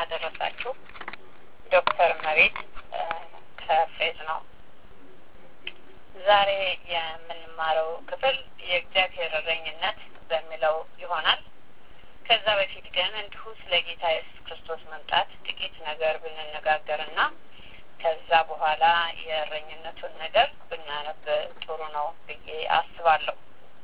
አደረሳችሁ። ዶክተር መቤት ከፌዝ ነው። ዛሬ የምንማረው ክፍል የእግዚአብሔር እረኝነት በሚለው ይሆናል። ከዛ በፊት ግን እንዲሁ ስለ ጌታ ኢየሱስ ክርስቶስ መምጣት ጥቂት ነገር ብንነጋገርና ከዛ በኋላ የእረኝነቱን ነገር ብናነብ ጥሩ ነው ብዬ አስባለሁ።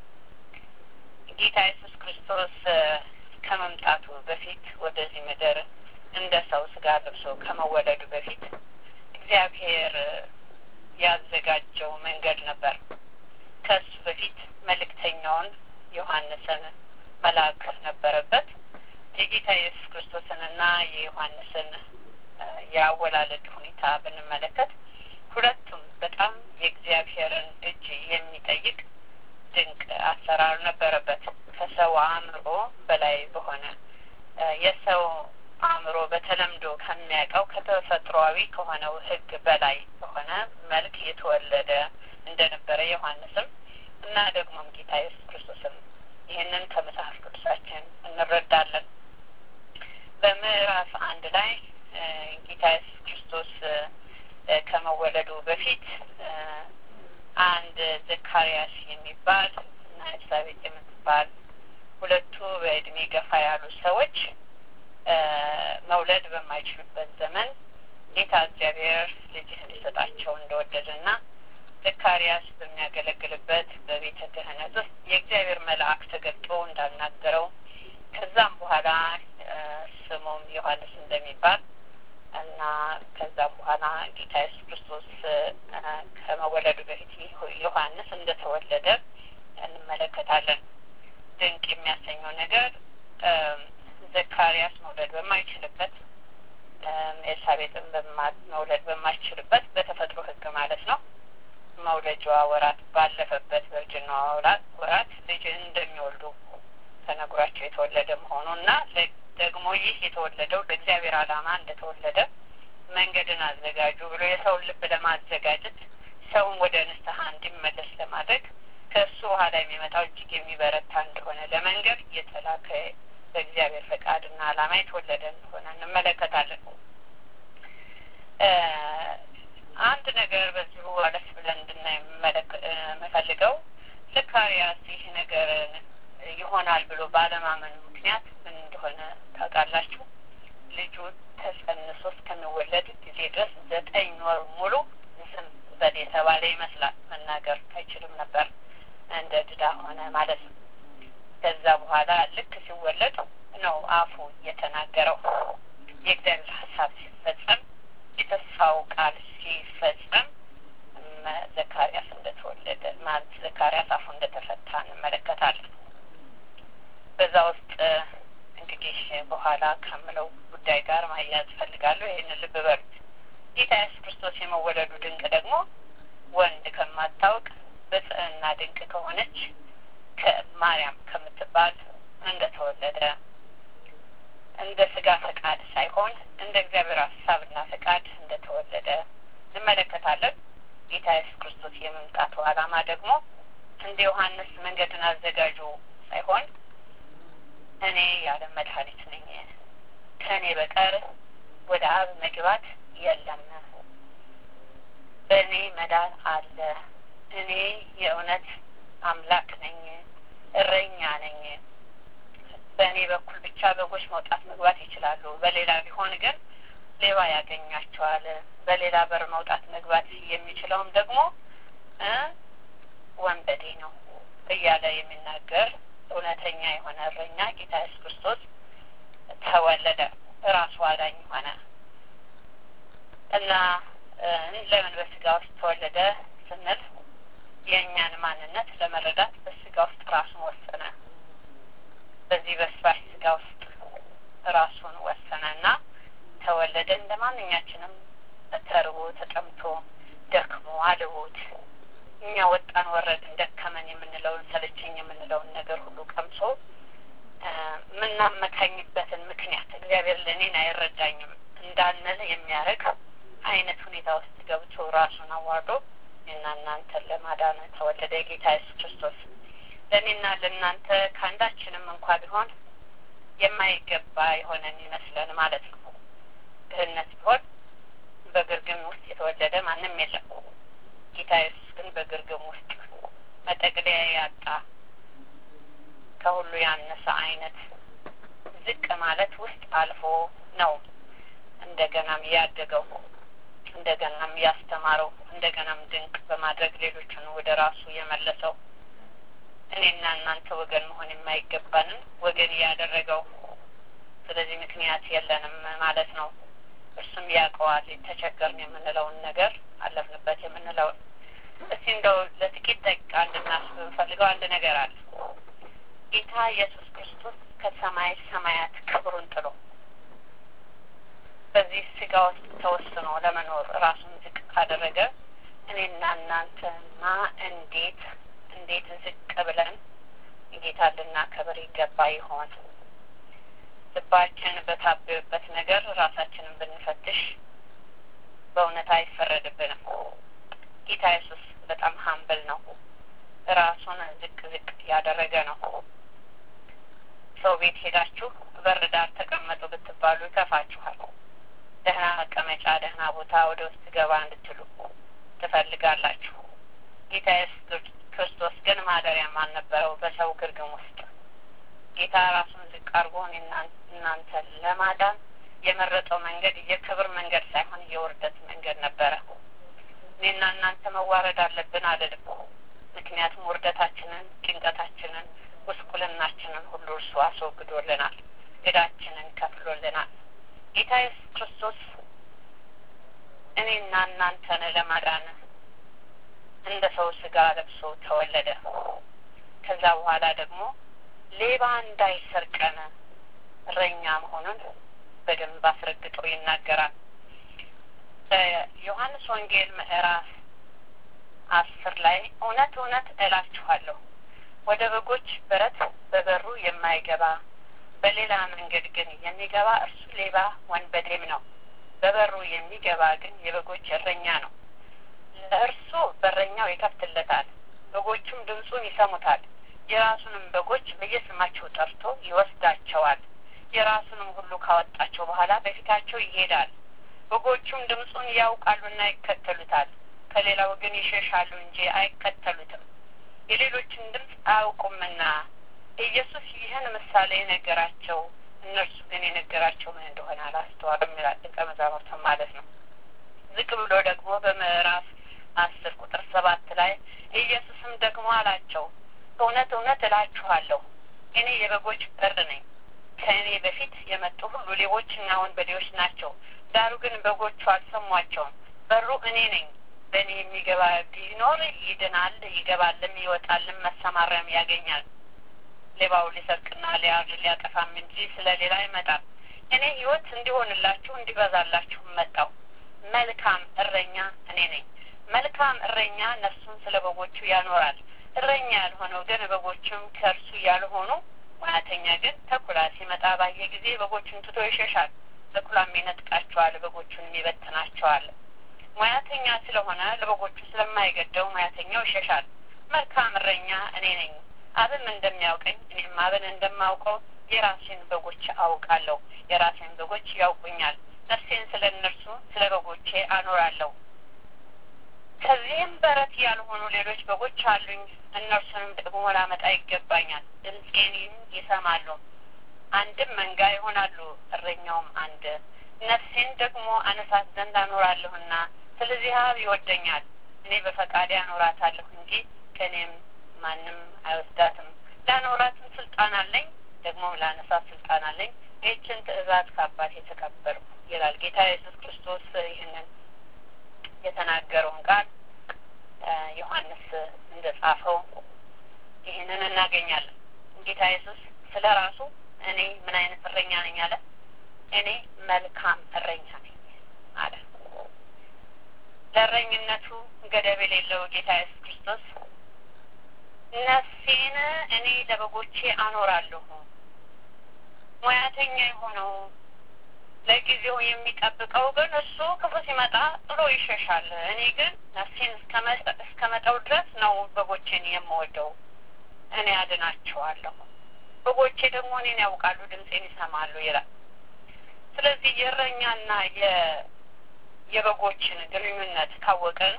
ጌታ ኢየሱስ ክርስቶስ ከመምጣቱ በፊት ወደዚህ ምድር እንደ ሰው ስጋ ለብሶ ከመወለዱ በፊት እግዚአብሔር ያዘጋጀው መንገድ ነበር። ከሱ በፊት መልእክተኛውን ዮሐንስን መላክ ነበረበት። የጌታ ኢየሱስ ክርስቶስንና የዮሐንስን የአወላለድ ሁኔታ ብንመለከት ሁለቱም በጣም የእግዚአብሔርን እጅ የሚጠይቅ ድንቅ አሰራር ነበረበት። ከሰው አእምሮ በላይ በሆነ የሰው አእምሮ በተለምዶ ከሚያውቀው ከተፈጥሯዊ ከሆነው ሕግ በላይ በሆነ መልክ የተወለደ እንደነበረ ዮሐንስም እና ደግሞም ጌታ ኢየሱስ ክርስቶስም ይህንን ከመጽሐፍ ቅዱሳችን እንረዳለን። በምዕራፍ አንድ ላይ ጌታ ኢየሱስ ክርስቶስ ከመወለዱ በፊት አንድ ዘካርያስ የሚባል እና ኤልሳቤጥ የምትባል ሁለቱ በእድሜ ገፋ ያሉ ሰዎች መውለድ በማይችሉበት ዘመን ጌታ እግዚአብሔር ልጅህ እንዲሰጣቸው እንደወደደና ዘካርያስ በሚያገለግልበት በቤተ ክህነት ውስጥ የእግዚአብሔር መልአክ ተገልጦ እንዳናገረው ከዛም በኋላ ስሙም ዮሐንስ እንደሚባል እና ከዛም በኋላ ጌታ ኢየሱስ ክርስቶስ ከመወለዱ በፊት ዮሐንስ እንደተወለደ እንመለከታለን። ድንቅ የሚያሰኘው ነገር ዘካርያስ መውለድ በማይችልበት ኤልሳቤጥን መውለድ በማይችልበት በተፈጥሮ ሕግ ማለት ነው መውለጃዋ ወራት ባለፈበት በእርጅናዋ ወራት ልጅ እንደሚወልዱ ተነግሯቸው የተወለደ መሆኑ እና ደግሞ ይህ የተወለደው ለእግዚአብሔር ዓላማ እንደተወለደ መንገድን አዘጋጁ ብሎ የሰውን ልብ ለማዘጋጀት ሰውን ወደ ንስሐ እንዲመለስ ለማድረግ ከእሱ በኋላ የሚመጣው እጅግ የሚበረታ እንደሆነ ለመንገድ የተላከ በእግዚአብሔር ፈቃድና ዓላማ የተወለደ እንደሆነ እንመለከታለን። አንድ ነገር በዚሁ አለፍ ብለን እንድናይ የምፈልገው ዘካርያስ ይህ ነገር ይሆናል ብሎ ባለማመኑ ምክንያት ምን እንደሆነ ታውቃላችሁ? ልጁ ተጸንሶ እስከሚወለድ ጊዜ ድረስ ዘጠኝ ወር ሙሉ ዝም በል የተባለ ይመስላል። መናገር አይችልም ነበር። እንደ ድዳ ሆነ ማለት ነው። ከዛ በኋላ ልክ ሲወለድ ነው አፉ የተናገረው። የእግዚአብሔር ሀሳብ ሲፈጸም፣ የተስፋው ቃል ሲፈጸም ዘካርያስ እንደተወለደ ማለት ዘካርያስ አፉ እንደተፈታ እንመለከታለን። በዛ ውስጥ እንግዲህ በኋላ ከምለው ጉዳይ ጋር ማያያዝ ፈልጋለሁ። ይህንን ልብ በሉት። ጌታ ኢየሱስ ክርስቶስ የመወለዱ ድንቅ ደግሞ ወንድ ከማታውቅ ብጽዕና ድንቅ ከሆነች ከማርያም ከምትባል እንደተወለደ እንደ ስጋ ፈቃድ ሳይሆን እንደ እግዚአብሔር ሀሳብና ፈቃድ እንደተወለደ እንመለከታለን። ጌታ ኢየሱስ ክርስቶስ የመምጣቱ ዓላማ ደግሞ እንደ ዮሐንስ መንገድን አዘጋጁ ሳይሆን እኔ ያለ መድኃኒት ነኝ፣ ከእኔ በቀር ወደ አብ መግባት የለም፣ በእኔ መዳን አለ፣ እኔ የእውነት አምላክ ነኝ፣ እረኛ ነኝ፣ በእኔ በኩል ብቻ በጎች መውጣት መግባት ይችላሉ፣ በሌላ ቢሆን ግን ሌባ ያገኛቸዋል፣ በሌላ በር መውጣት መግባት የሚችለውም ደግሞ ወንበዴ ነው እያለ የሚናገር እውነተኛ የሆነ እረኛ ጌታ ኢየሱስ ክርስቶስ ተወለደ። ራሱ አዳኝ ሆነ እና ለምን በስጋ ውስጥ ተወለደ ስንል የእኛን ማንነት ለመረዳት በስጋ ውስጥ ራሱን ወሰነ። በዚህ በስባሽ ስጋ ውስጥ ራሱን ወሰነ እና ተወለደ። እንደ ማንኛችንም ተርቦ ተጠምቶ ደክሞ አልቦት እኛ ወጣን ወረድን ደከመን የምንለውን ሰለቸኝ የምንለውን ነገር ሁሉ ቀምሶ የምናመካኝበትን ምክንያት እግዚአብሔር ለእኔን አይረዳኝም እንዳንል የሚያደርግ አይነት ሁኔታ ውስጥ ገብቶ ራሱን አዋርዶ እና እናንተን ለማዳን ተወለደ ጌታ ኢየሱስ ክርስቶስ። ለእኔና ለእናንተ ከአንዳችንም እንኳ ቢሆን የማይገባ የሆነ የሚመስለን ማለት ነው። ድህነት ቢሆን በግርግም ውስጥ የተወለደ ማንም የለም። ጌታ ኢየሱስ ግን በግርግም ውስጥ መጠቅለያ ያጣ ከሁሉ ያነሰ አይነት ዝቅ ማለት ውስጥ አልፎ ነው እንደገናም ያደገው እንደገናም ያስተማረው እንደገናም ድንቅ በማድረግ ሌሎችን ወደ ራሱ የመለሰው እኔና እናንተ ወገን መሆን የማይገባንን ወገን ያደረገው ስለዚህ ምክንያት የለንም ማለት ነው። እርሱም ያውቀዋል ተቸገርን የምንለውን ነገር አለፍንበት የምንለውን። እስቲ እንደው ለጥቂት ደቂቃ እንድናስብ የምፈልገው አንድ ነገር አለ። ጌታ ኢየሱስ ክርስቶስ ከሰማይ ሰማያት ክብሩን ጥሎ በዚህ ስጋ ውስጥ ተወስኖ ለመኖር ራሱን ዝቅ ካደረገ እኔና እናንተማ እንዴት እንዴት ዝቅ ብለን ጌታ ልናከብር ይገባ ይሆን? ልባችን በታበበበት ነገር ራሳችንን ብንፈትሽ በእውነት አይፈረድብንም። ጌታ ኢየሱስ በጣም ሀምብል ነው። ራሱን ዝቅ ዝቅ ያደረገ ነው። ሰው ቤት ሄዳችሁ በር ዳር ተቀመጡ ብትባሉ ይከፋችኋል። ደህና መቀመጫ፣ ደህና ቦታ ወደ ውስጥ ገባ እንድትሉ ትፈልጋላችሁ። ጌታ ኢየሱስ ክርስቶስ ግን ማደሪያም አልነበረው በሰው ግርግም ውስጥ ጌታ ራሱን ዝቅ አድርጎ እናንተን ለማዳን የመረጠው መንገድ የክብር መንገድ ሳይሆን የውርደት መንገድ ነበረ። እኔና እናንተ መዋረድ አለብን አልልም። ምክንያቱም ውርደታችንን፣ ጭንቀታችንን፣ ጉስቁልናችንን ሁሉ እርሱ አስወግዶልናል። ዕዳችንን ከፍሎልናል። ጌታ ኢየሱስ ክርስቶስ እኔና እናንተን ለማዳን እንደ ሰው ስጋ ለብሶ ተወለደ። ከዛ በኋላ ደግሞ ሌባ እንዳይሰርቀን እረኛ መሆኑን በደንብ አስረግጦ ይናገራል። በዮሐንስ ወንጌል ምዕራፍ አስር ላይ እውነት እውነት እላችኋለሁ ወደ በጎች በረት በበሩ የማይገባ በሌላ መንገድ ግን የሚገባ እርሱ ሌባ ወንበዴም ነው። በበሩ የሚገባ ግን የበጎች እረኛ ነው። ለእርሱ በረኛው ይከፍትለታል፣ በጎቹም ድምፁን ይሰሙታል። የራሱንም በጎች በየስማቸው ጠርቶ ይወስዳቸዋል። የራሱንም ሁሉ ካወጣቸው በኋላ በፊታቸው ይሄዳል። በጎቹም ድምፁን ያውቃሉና ይከተሉታል። ከሌላው ግን ይሸሻሉ እንጂ አይከተሉትም፣ የሌሎችን ድምፅ አያውቁምና። ኢየሱስ ይህን ምሳሌ የነገራቸው እነርሱ ግን የነገራቸው ምን እንደሆነ አላስተዋሉም ይላል። ደቀ መዛሙርትም ማለት ነው። ዝቅ ብሎ ደግሞ በምዕራፍ አስር ቁጥር ሰባት ላይ ኢየሱስም ደግሞ አላቸው እውነት እውነት እላችኋለሁ እኔ የበጎች በር ነኝ። ከእኔ በፊት የመጡ ሁሉ ሌቦችና ወንበዴዎች ናቸው፣ ዳሩ ግን በጎቹ አልሰሟቸውም። በሩ እኔ ነኝ። በእኔ የሚገባ ቢኖር ይድናል፣ ይገባልም፣ ይወጣልም፣ መሰማሪያም ያገኛል። ሌባው ሊሰርቅና ሊያርድ ሊያጠፋም እንጂ ስለ ሌላ አይመጣም። እኔ ሕይወት እንዲሆንላችሁ እንዲበዛላችሁ መጣው። መልካም እረኛ እኔ ነኝ። መልካም እረኛ ነፍሱን ስለ በጎቹ ያኖራል። እረኛ ያልሆነው ግን በጎቹም ከእርሱ ያልሆኑ ሙያተኛ ግን ተኩላ ሲመጣ ባየ ጊዜ በጎቹን ትቶ ይሸሻል። ተኩላም ይነጥቃቸዋል፣ በጎቹንም ይበትናቸዋል። ሙያተኛ ስለሆነ ለበጎቹ ስለማይገደው ሙያተኛው ይሸሻል። መልካም እረኛ እኔ ነኝ። አብም እንደሚያውቀኝ እኔም አብን እንደማውቀው የራሴን በጎች አውቃለሁ፣ የራሴን በጎች ያውቁኛል። ነፍሴን ስለ እነርሱ ስለ በጎቼ አኖራለሁ። ከዚህም በረት ያልሆኑ ሌሎች በጎች አሉኝ። እነርሱንም ደግሞ ላመጣ ይገባኛል። ድምፄንም ይሰማሉ፣ አንድም መንጋ ይሆናሉ፣ እረኛውም አንድ። ነፍሴን ደግሞ አነሳት ዘንድ አኖራለሁና ስለዚህ አብ ይወደኛል። እኔ በፈቃዴ አኖራታለሁ እንጂ ከእኔም ማንም አይወስዳትም። ላኖራትም ስልጣን አለኝ፣ ደግሞም ላነሳት ስልጣን አለኝ። ይህችን ትእዛዝ ከአባቴ ተቀበልኩ ይላል ጌታ ኢየሱስ ክርስቶስ ይህንን የተናገረውን ቃል ዮሐንስ እንደ ጻፈው ይህንን እናገኛለን። ጌታ ኢየሱስ ስለ ራሱ እኔ ምን አይነት እረኛ ነኝ አለ። እኔ መልካም እረኛ ነኝ አለ። ለእረኝነቱ ገደብ የሌለው ጌታ ኢየሱስ ክርስቶስ ነፍሴን እኔ ለበጎቼ አኖራለሁ። ሙያተኛ የሆነው ለጊዜው የሚጠብቀው ግን እሱ ክፉ ሲመጣ ጥሎ ይሸሻል። እኔ ግን ነፍሴን እስከ መጠው ድረስ ነው በጎቼን የምወደው። እኔ አድናቸዋለሁ። በጎቼ ደግሞ እኔን ያውቃሉ፣ ድምፄን ይሰማሉ ይላል። ስለዚህ የእረኛና የበጎችን ግንኙነት ካወቅን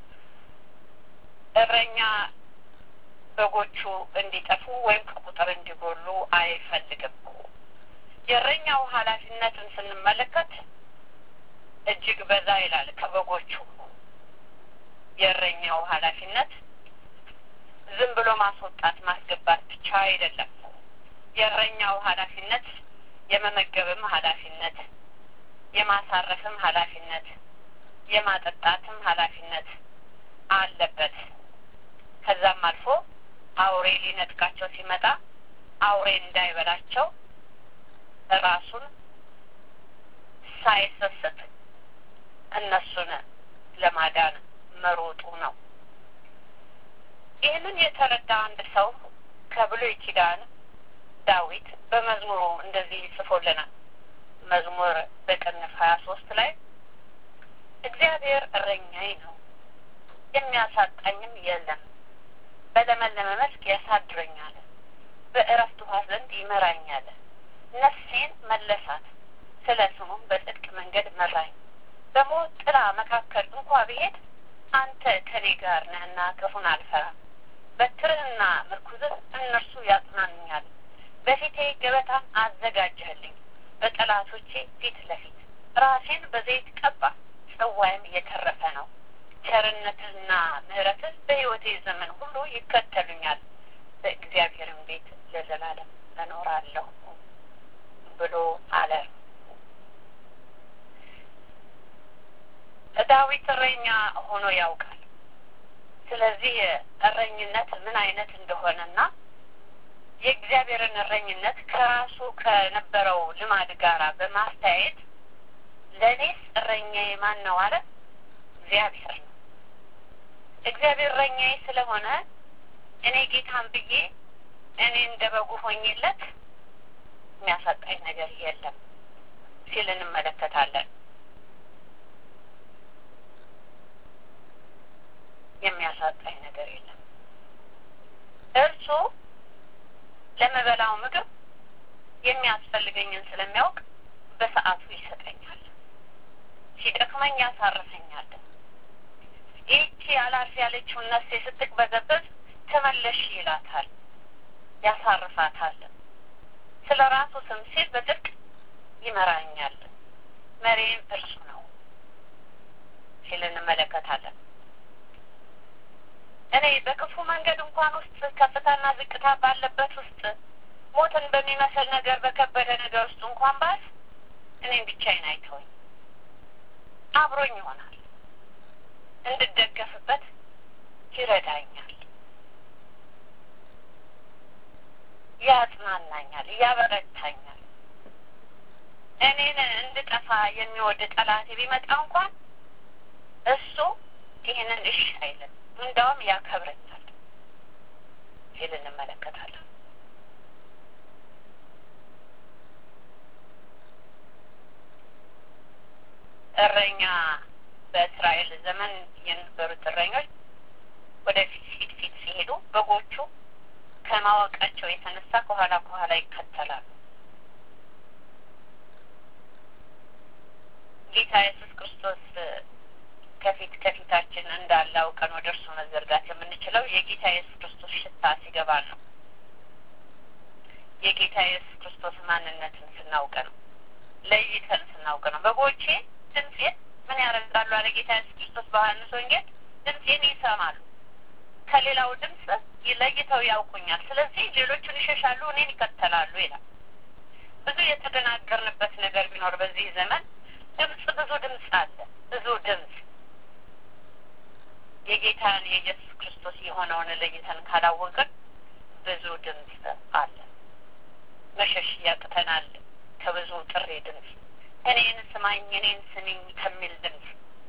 እረኛ በጎቹ እንዲጠፉ ወይም ከቁጥር እንዲጎሉ አይፈልግም። የእረኛው ኃላፊነትን ስንመለከት እጅግ በዛ ይላል ከበጎቹ። የእረኛው ኃላፊነት ዝም ብሎ ማስወጣት ማስገባት ብቻ አይደለም። የእረኛው ኃላፊነት የመመገብም ኃላፊነት፣ የማሳረፍም ኃላፊነት፣ የማጠጣትም ኃላፊነት አለበት። ከዛም አልፎ አውሬ ሊነጥቃቸው ሲመጣ አውሬ እንዳይበላቸው ራሱን ሳይሰስት እነሱን ለማዳን መሮጡ ነው። ይህንን የተረዳ አንድ ሰው ከብሉይ ኪዳን ዳዊት በመዝሙሩ እንደዚህ ጽፎልናል። መዝሙር በቅንፍ ሀያ ሶስት ላይ እግዚአብሔር እረኛዬ ነው የሚያሳጣኝም የለም፣ በለመለመ መስክ ያሳድረኛል፣ በእረፍት ውኃ ዘንድ ይመራኛል። ነፍሴን መለሳት፣ ስለ ስሙም በጽድቅ መንገድ መራኝ። በሞት ጥላ መካከል እንኳ ብሄድ አንተ ከኔ ጋር ነህና ክፉን አልፈራም። በትርህና ምርኩዝህ እነርሱ ያጽናኑኛል። በፊቴ ገበታን አዘጋጀህልኝ፣ በጠላቶቼ ፊት ለፊት ራሴን በዘይት ቀባ፣ ጽዋይም የተረፈ ነው። ቸርነትህና ምሕረትህ በሕይወቴ ዘመን ሁሉ ይከተሉኛል፣ በእግዚአብሔርም ቤት ለዘላለም እኖራለሁ ብሎ አለ። ዳዊት እረኛ ሆኖ ያውቃል። ስለዚህ እረኝነት ምን አይነት እንደሆነና የእግዚአብሔርን እረኝነት ከራሱ ከነበረው ልማድ ጋር በማስተያየት ለእኔስ እረኛዬ ማን ነው አለ። እግዚአብሔር ነው። እግዚአብሔር እረኛዬ ስለሆነ እኔ ጌታን ብዬ እኔ እንደ በጉ ሆኜለት የሚያሳጣኝ ነገር የለም ሲል እንመለከታለን። የሚያሳጣኝ ነገር የለም። እርሱ ለምበላው ምግብ የሚያስፈልገኝን ስለሚያውቅ በሰዓቱ ይሰጠኛል። ሲደክመኝ ያሳርፈኛል። ይህቺ አላርፍ ያለችውን ነፍሴ ስትቅበዘበዝ ተመለሽ ይላታል፣ ያሳርፋታል። ስለ ራሱ ስም ሲል በጽድቅ ይመራኛል፣ መሪም እርሱ ነው ሲል እንመለከታለን። እኔ በክፉ መንገድ እንኳን ውስጥ ከፍታና ዝቅታ ባለበት ውስጥ ሞትን በሚመስል ነገር በከበደ ነገር ውስጥ እንኳን ባስ እኔም ብቻዬን አይተወኝ፣ አብሮኝ ይሆናል፣ እንድደገፍበት ይረዳኛል፣ ያጽናናኛል፣ ያበረታኛል። እኔን እንድጠፋ የሚወድ ጠላቴ ቢመጣ እንኳን እሱ ይህንን እሺ አይልም፣ እንዳውም ያከብረኛል ሲል እንመለከታለን። እረኛ በእስራኤል ዘመን የነበሩት እረኞች ወደፊት ፊት ፊት ሲሄዱ በጎቹ ከማወቃቸው የተነሳ ከኋላ ከኋላ ይከተላሉ። ጌታ ኢየሱስ ክርስቶስ ከፊት ከፊታችን እንዳለ አውቀን ወደ እርሱ መዘርጋት የምንችለው የጌታ ኢየሱስ ክርስቶስ ሽታ ሲገባ ነው። የጌታ ኢየሱስ ክርስቶስ ማንነትን ስናውቅ ነው። ለይተን ስናውቅ ነው። በጎቼ ድምፄን ምን ያደርጋሉ አለ ጌታ ኢየሱስ ክርስቶስ በዮሐንስ ወንጌል፣ ድምፄን ይሰማሉ፣ ከሌላው ድምፅ ለይተው ያውቁኛል። ስለዚህ ሌሎቹን ይሸሻሉ፣ እኔን ይከተላሉ ይላል። ብዙ የተደናገርንበት ነገር ቢኖር በዚህ ዘመን ድምፅ ብዙ ድምፅ አለ፣ ብዙ ድምፅ የጌታን የኢየሱስ ክርስቶስ የሆነውን ለይተን ካላወቅን ብዙ ድምፅ አለ። መሸሽ ያቅተናል ከብዙ ጥሪ ድምፅ እኔን ስማኝ እኔን ስሚኝ ከሚል ድምፅ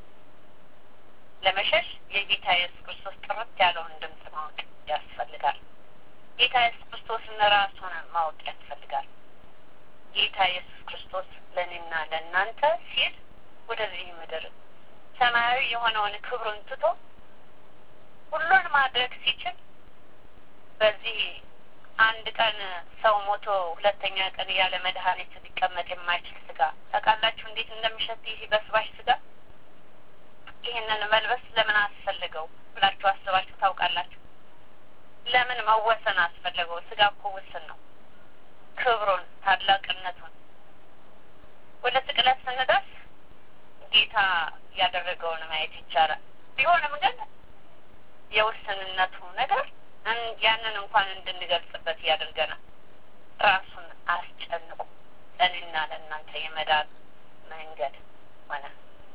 ለመሸሽ የጌታ ኢየሱስ ክርስቶስ ጥርት ያለውን ድምፅ ማወቅ ያስፈልጋል። ጌታ ኢየሱስ ክርስቶስን ራሱን ማወቅ ያስፈልጋል። ጌታ ኢየሱስ ክርስቶስ ለእኔና ለእናንተ ሲል ወደዚህ ምድር ሰማያዊ የሆነውን ክብሩን ትቶ ሁሉን ማድረግ ሲችል በዚህ አንድ ቀን ሰው ሞቶ ሁለተኛ ቀን ያለ መድኃኒት ሊቀመጥ የማይችል ስጋ ታውቃላችሁ እንዴት እንደሚሸት ይህ በስባሽ ስጋ ይህንን መልበስ ለምን አስፈልገው ብላችሁ አስባችሁ ታውቃላችሁ ለምን መወሰን አስፈለገው ስጋ እኮ ውስን ነው ክብሩን ታላቅነቱን ወደ ስቅለት ስንደርስ ጌታ ያደረገውን ማየት ይቻላል ቢሆንም ግን የውስንነቱ ነገር ያንን እንኳን እንድንገልጽበት ያደርገናል ራሱን አስጨንቁ ለእኔና ለእናንተ የመዳን መንገድ ሆነ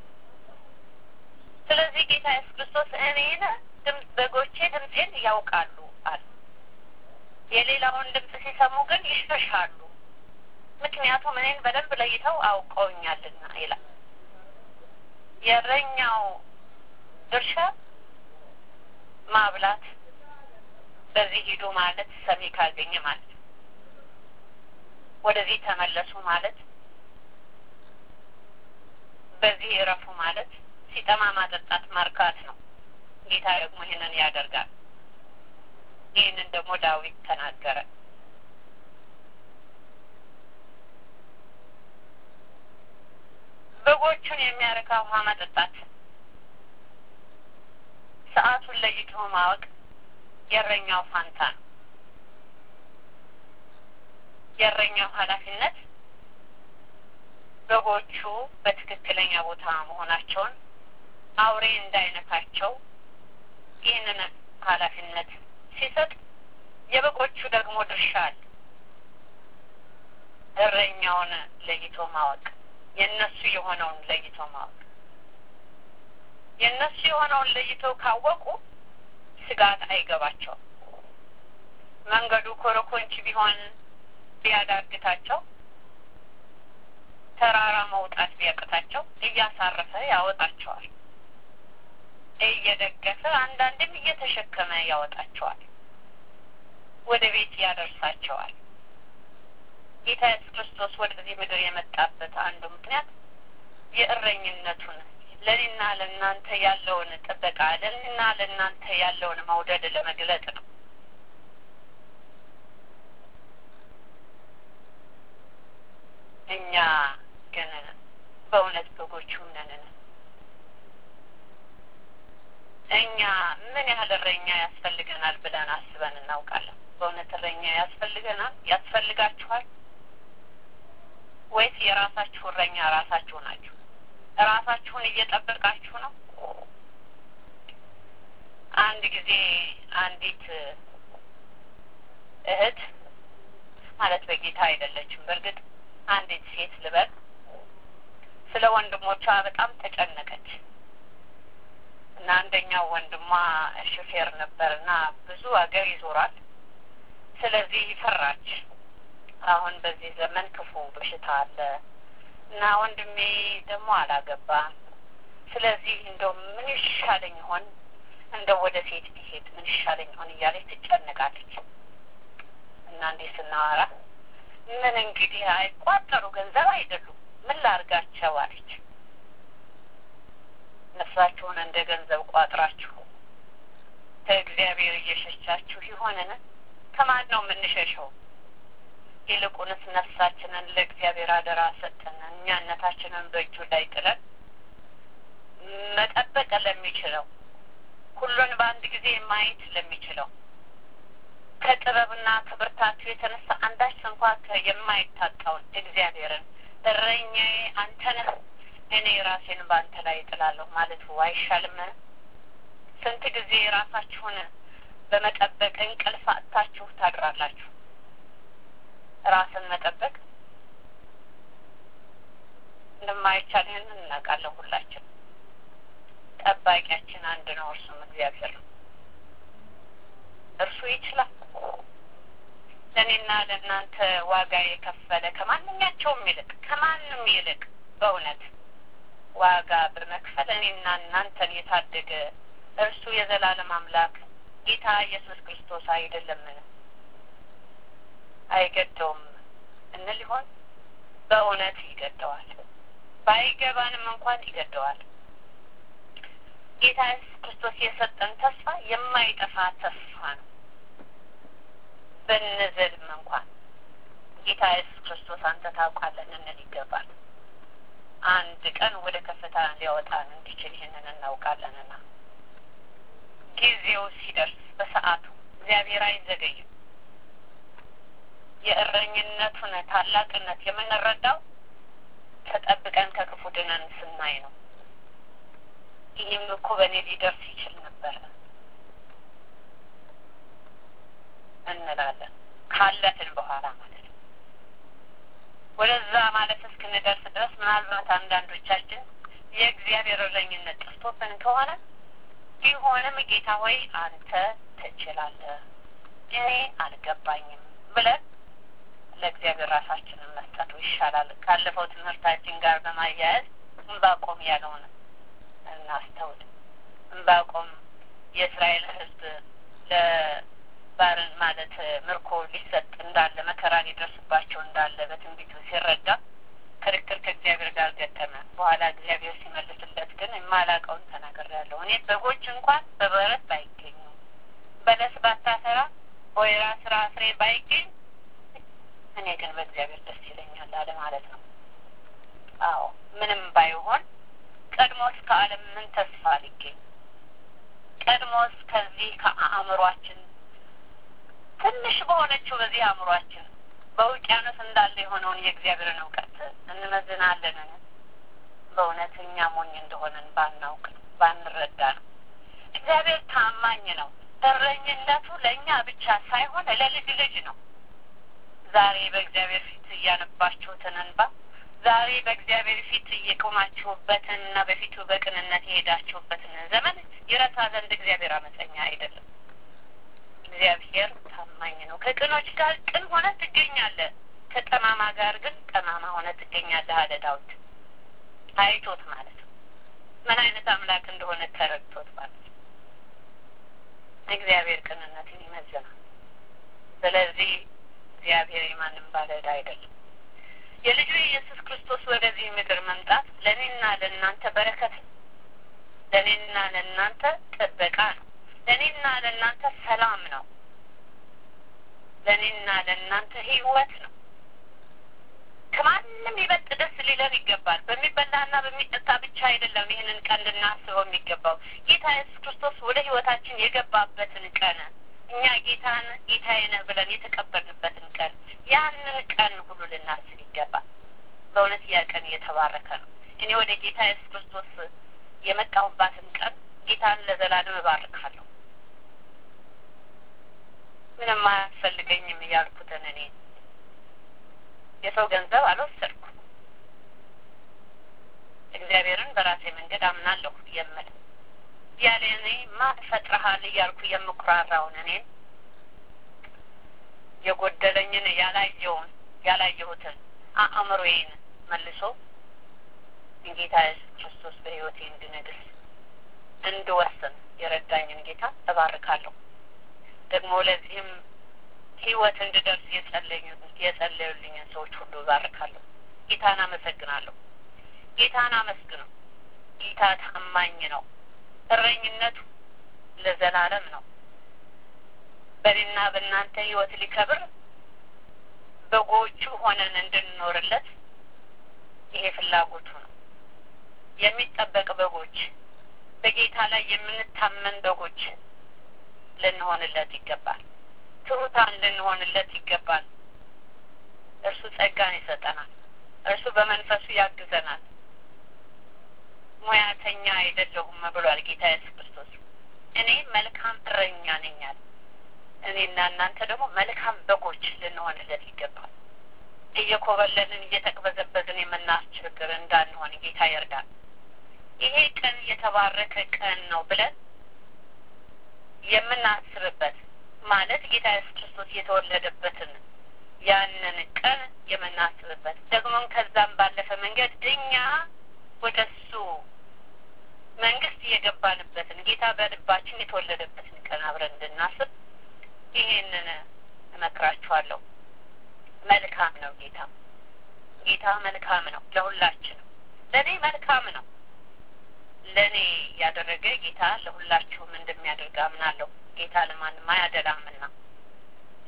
ስለዚህ ጌታ ኢየሱስ ክርስቶስ እኔን በጎቼ ድምፄን ያውቃሉ አለ የሌላውን ድምፅ ሲሰሙ ግን ይሸሻሉ ምክንያቱም እኔን በደንብ ለይተው አውቀውኛልና ይላል የእረኛው ድርሻ ማብላት በዚህ ሂዱ ማለት ሰሚ ካገኘ ማለት ነው ወደዚህ ተመለሱ ማለት በዚህ እረፉ ማለት ሲጠማ ማጠጣት ማርካት ነው ጌታ ደግሞ ይህንን ያደርጋል ይህንን ደግሞ ዳዊት ተናገረ በጎቹን የሚያረካ ውሃ መጠጣት ሰዓቱን ለይቶ ማወቅ የእረኛው ፋንታ ነው የእረኛው ኃላፊነት በጎቹ በትክክለኛ ቦታ መሆናቸውን አውሬ እንዳይነካቸው ይህንን ኃላፊነት ሲሰጥ የበጎቹ ደግሞ ድርሻ አለ እረኛውን ለይቶ ማወቅ የእነሱ የሆነውን ለይቶ ማወቅ የእነሱ የሆነውን ለይቶ ካወቁ ስጋት አይገባቸውም መንገዱ ኮረኮንች ቢሆን ቢያዳግታቸው ተራራ መውጣት ቢያቅታቸው እያሳረፈ ያወጣቸዋል እየደገፈ አንዳንድም እየተሸከመ ያወጣቸዋል ወደ ቤት ያደርሳቸዋል ጌታ ኢየሱስ ክርስቶስ ወደዚህ ምድር የመጣበት አንዱ ምክንያት የእረኝነቱን ለእኔና ለእናንተ ያለውን ጥበቃ ለእኔና ለእናንተ ያለውን መውደድ ለመግለጥ ነው እኛ ግን በእውነት በጎቹ ነንን እኛ ምን ያህል እረኛ ያስፈልገናል ብለን አስበን እናውቃለን በእውነት እረኛ ያስፈልገናል ያስፈልጋችኋል ወይስ የራሳችሁ እረኛ ራሳችሁ ናችሁ ራሳችሁን እየጠበቃችሁ ነው አንድ ጊዜ አንዲት እህት ማለት በጌታ አይደለችም በእርግጥ አንዲት ሴት ልበል ስለ ወንድሞቿ በጣም ተጨነቀች እና አንደኛው ወንድሟ ሹፌር ነበር እና ብዙ ሀገር ይዞራል ስለዚህ ፈራች አሁን በዚህ ዘመን ክፉ በሽታ አለ እና ወንድሜ ደግሞ አላገባም ስለዚህ እንደው ምን ይሻለኝ ይሆን እንደው ወደ ሴት ቢሄድ ምን ይሻለኝ ይሆን እያለች ትጨነቃለች እና እንዲህ ስናወራ ምን እንግዲህ አይቋጠሩ ገንዘብ አይደሉም ምን ላርጋቸው አለች ነፍሳችሁን እንደ ገንዘብ ቋጥራችሁ ከእግዚአብሔር እየሸሻችሁ ይሆንን ከማን ነው የምንሸሸው ይልቁንስ ነፍሳችንን ለእግዚአብሔር አደራ ሰጠን እኛነታችንን በእጁ ላይ ጥለን መጠበቅ ለሚችለው ሁሉን በአንድ ጊዜ ማየት ለሚችለው ከጥበብና ከብርታቱ የተነሳ አንዳች እንኳ የማይታጣውን እግዚአብሔርን እረኛዬ አንተ ነህ እኔ ራሴን በአንተ ላይ እጥላለሁ ማለቱ አይሻልም ስንት ጊዜ ራሳችሁን በመጠበቅ እንቅልፍ አጥታችሁ ታድራላችሁ ራስን መጠበቅ እንደማይቻል ይህንን እናውቃለን ሁላችን ጠባቂያችን አንድ ነው እርሱም እግዚአብሔር ነው እርሱ ይችላል ለእኔና ለእናንተ ዋጋ የከፈለ ከማንኛቸውም ይልቅ ከማንም ይልቅ በእውነት ዋጋ በመክፈል እኔና እናንተን የታደገ እርሱ የዘላለም አምላክ ጌታ ኢየሱስ ክርስቶስ አይደለምን አይገደውም እንል ይሆን በእውነት ይገደዋል ባይገባንም እንኳን ይገደዋል ጌታ ኢየሱስ ክርስቶስ የሰጠን ተስፋ የማይጠፋ ተስፋ ነው ብንዝልም እንኳን ጌታ ኢየሱስ ክርስቶስ አንተ ታውቃለህ ልንል ይገባል። አንድ ቀን ወደ ከፍታ ሊያወጣን እንዲችል ይህንን እናውቃለንና ጊዜው ሲደርስ በሰዓቱ እግዚአብሔር አይዘገይም። የእረኝነቱን ታላቅነት የምንረዳው ተጠብቀን ከክፉ ድነን ስናይ ነው። ይህም እኮ በእኔ ሊደርስ ይችል ነበር እንላለን ካለፍን በኋላ ማለት ነው። ወደዛ ማለት እስክንደርስ ድረስ ምናልባት አንዳንዶቻችን የእግዚአብሔር እረኝነት ጠፍቶብን ከሆነ ቢሆንም ጌታ ሆይ አንተ ትችላለህ፣ እኔ አልገባኝም ብለን ለእግዚአብሔር ራሳችንን መስጠቱ ይሻላል። ካለፈው ትምህርታችን ጋር በማያያዝ እንባቆም ያለውን እናስተውል። እንባቆም የእስራኤል ሕዝብ ለባርን ማለት ምርኮ ሊሰጥ እንዳለ መከራ ሊደርስባቸው እንዳለ በትንቢቱ ሲረዳ ክርክር ከእግዚአብሔር ጋር ገጠመ። በኋላ እግዚአብሔር ሲመልስለት ግን የማላውቀውን ተናግሬያለሁ። እኔ በጎች እንኳን በበረት ባይገኙ፣ በለስ ባታፈራ፣ ወይራ ስራ ፍሬ ባይገኝ እኔ ግን በእግዚአብሔር ደስ ይለኛል አለ ማለት ነው። አዎ ምንም ባይሆን ቀድሞስ ከዓለም ምን ተስፋ ሊገኝ ቀድሞስ ከዚህ ከአእምሯችን ትንሽ በሆነችው በዚህ አእምሯችን በውቅያኖስ እንዳለ የሆነውን የእግዚአብሔርን እውቀት እንመዝናለንን? በእውነት እኛ ሞኝ እንደሆነን ባናውቅ ባንረዳ ነው። እግዚአብሔር ታማኝ ነው። እረኝነቱ ለእኛ ብቻ ሳይሆን ለልጅ ልጅ ነው። ዛሬ በእግዚአብሔር ፊት እያነባችሁትን እንባ ዛሬ በእግዚአብሔር ፊት እየቆማችሁበትን እና በፊቱ በቅንነት የሄዳችሁበትን ዘመን ይረሳ ዘንድ እግዚአብሔር አመፀኛ አይደለም። እግዚአብሔር ታማኝ ነው። ከቅኖች ጋር ቅን ሆነ ትገኛለህ፣ ከጠማማ ጋር ግን ጠማማ ሆነ ትገኛለህ አለ ዳዊት። አይቶት ማለት ነው። ምን አይነት አምላክ እንደሆነ ተረድቶት ማለት ነው። እግዚአብሔር ቅንነትን ይመዝናል። ስለዚህ እግዚአብሔር የማንም ባለዕዳ አይደለም። የልጁ የኢየሱስ ክርስቶስ ወደዚህ ምድር መምጣት ለእኔና ለእናንተ በረከት ነው። ለእኔና ለእናንተ ጥበቃ ነው። ለእኔና ለእናንተ ሰላም ነው። ለእኔና ለእናንተ ሕይወት ነው። ከማንም ይበልጥ ደስ ሊለን ይገባል። በሚበላና በሚጠጣ ብቻ አይደለም ይህንን ቀን ልናስበው የሚገባው ጌታ ኢየሱስ ክርስቶስ ወደ ሕይወታችን የገባበትን ቀን እኛ ጌታን ጌታዬ ነህ ብለን የተቀበልንበትን ቀን ያንን ቀን ሁሉ ልናስብ ይገባል። በእውነት ያ ቀን እየተባረከ ነው። እኔ ወደ ጌታ ኢየሱስ ክርስቶስ የመጣሁባትን ቀን ጌታን ለዘላለም እባርካለሁ። ምንም አያስፈልገኝም እያልኩትን እኔ የሰው ገንዘብ አልወሰድኩ እግዚአብሔርን በራሴ መንገድ አምናለሁ የምል ያለ እኔ ማን ፈጥረሃል እያልኩ የምኩራራውን እኔን የጎደለኝን ያላየውን ያላየሁትን አእምሮዬን መልሶ ጌታ ኢየሱስ ክርስቶስ በሕይወቴ እንድነግስ እንድወስን የረዳኝን ጌታ እባርካለሁ። ደግሞ ለዚህም ሕይወት እንድደርስ የጸለዩልኝን ሰዎች ሁሉ እባርካለሁ። ጌታን አመሰግናለሁ። ጌታን አመስግነው። ጌታ ታማኝ ነው። እረኝነቱ ለዘላለም ነው። በእኔና በእናንተ ሕይወት ሊከብር በጎቹ ሆነን እንድንኖርለት ይሄ ፍላጎቱ ነው። የሚጠበቅ በጎች፣ በጌታ ላይ የምንታመን በጎች ልንሆንለት ይገባል። ትሑታን ልንሆንለት ይገባል። እርሱ ጸጋን ይሰጠናል። እርሱ በመንፈሱ ያግዘናል። ሙያተኛ አይደለሁም ብሏል ጌታ ኢየሱስ ክርስቶስ። እኔ መልካም እረኛ ነኛል። እኔና እናንተ ደግሞ መልካም በጎች ልንሆንለት ይገባል። እየኮበለልን እየተቅበዘበዝን የምናስቸግር እንዳንሆን ጌታ ይርዳል። ይሄ ቀን የተባረከ ቀን ነው ብለን የምናስብበት ማለት ጌታ ኢየሱስ ክርስቶስ የተወለደበትን ያንን ቀን የምናስብበት ደግሞም ከዛም ባለፈ መንገድ እኛ ወደ እሱ መንግስት የገባንበትን ጌታ በልባችን የተወለደበትን ቀን አብረን እንድናስብ ይሄንን እመክራችኋለሁ። መልካም ነው ጌታ ጌታ መልካም ነው ለሁላችንም። ለእኔ መልካም ነው። ለእኔ ያደረገ ጌታ ለሁላችሁም እንደሚያደርግ አምናለሁ። ጌታ ለማንም አያደላምና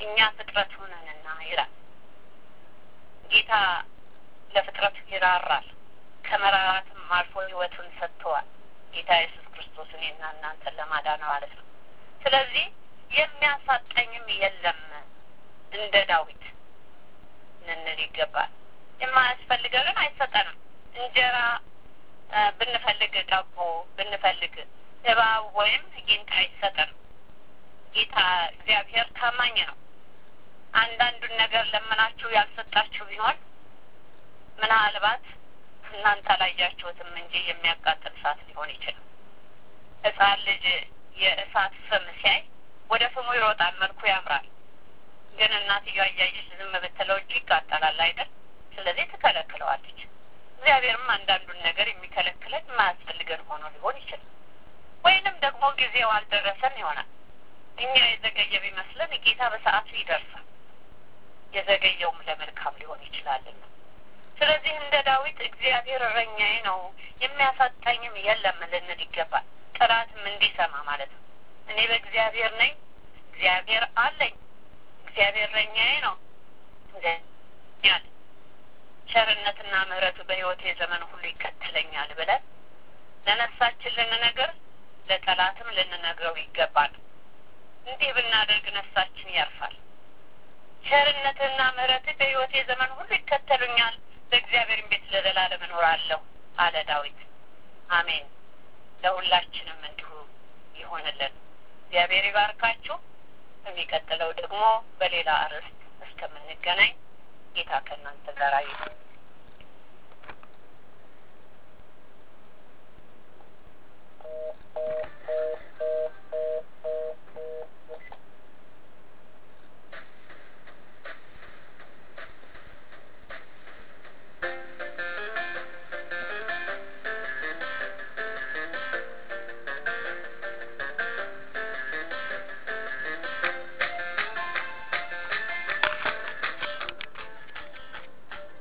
እኛ ፍጥረቱ ነንና ይላል ጌታ። ለፍጥረቱ ይራራል፣ ከመራራትም አልፎ ሕይወቱን ሰጥተዋል። ጌታ ኢየሱስ ክርስቶስ እኔና እናንተን ለማዳን ማለት ነው። ስለዚህ የሚያሳጠኝም የለም እንደ ዳዊት ልንል ይገባል። የማያስፈልገንን አይሰጠንም። እንጀራ ብንፈልግ ዳቦ ብንፈልግ እባብ ወይም ጊንጥ አይሰጠንም። ጌታ እግዚአብሔር ታማኝ ነው። አንዳንዱን ነገር ለምናችሁ ያልሰጣችሁ ቢሆን ምናልባት እናንተ አላያችሁትም እንጂ የሚያቃጥል እሳት ሊሆን ይችላል። ሕፃን ልጅ የእሳት ፍም ሲያይ ወደ ፍሙ ይሮጣል፣ መልኩ ያምራል። ግን እናትየዋ እያየች ዝም ብትለው እጁ ይቃጠላል አይደል? ስለዚህ ትከለክለዋለች። እግዚአብሔርም አንዳንዱን ነገር የሚከለክለን የማያስፈልገን ሆኖ ሊሆን ይችላል። ወይንም ደግሞ ጊዜው አልደረሰም ይሆናል። እኛ የዘገየ ቢመስለን ጌታ በሰዓቱ ይደርሳል። የዘገየውም ለመልካም ሊሆን ይችላልና ስለዚህ እንደ ዳዊት እግዚአብሔር እረኛዬ ነው የሚያሳጣኝም የለም ልንል ይገባል። ጠላትም እንዲሰማ ማለት ነው። እኔ በእግዚአብሔር ነኝ፣ እግዚአብሔር አለኝ፣ እግዚአብሔር እረኛዬ ነው ያለ ቸርነትና ምሕረቱ በሕይወቴ ዘመን ሁሉ ይከተለኛል ብለን ለነፍሳችን ልንነግር ለጠላትም ልንነግረው ይገባል። እንዲህ ብናደርግ ነፍሳችን ያርፋል። ቸርነትና ምሕረትህ በሕይወቴ ዘመን ሁሉ ይከተሉኛል፣ በእግዚአብሔርም ቤት ለዘላለም እኖራለሁ አለ ዳዊት። አሜን። ለሁላችንም እንዲሁ ይሆንልን። እግዚአብሔር ይባርካችሁ። በሚቀጥለው ደግሞ በሌላ አርዕስት እስከምንገናኝ ጌታ ከእናንተ ጋር ይሁን።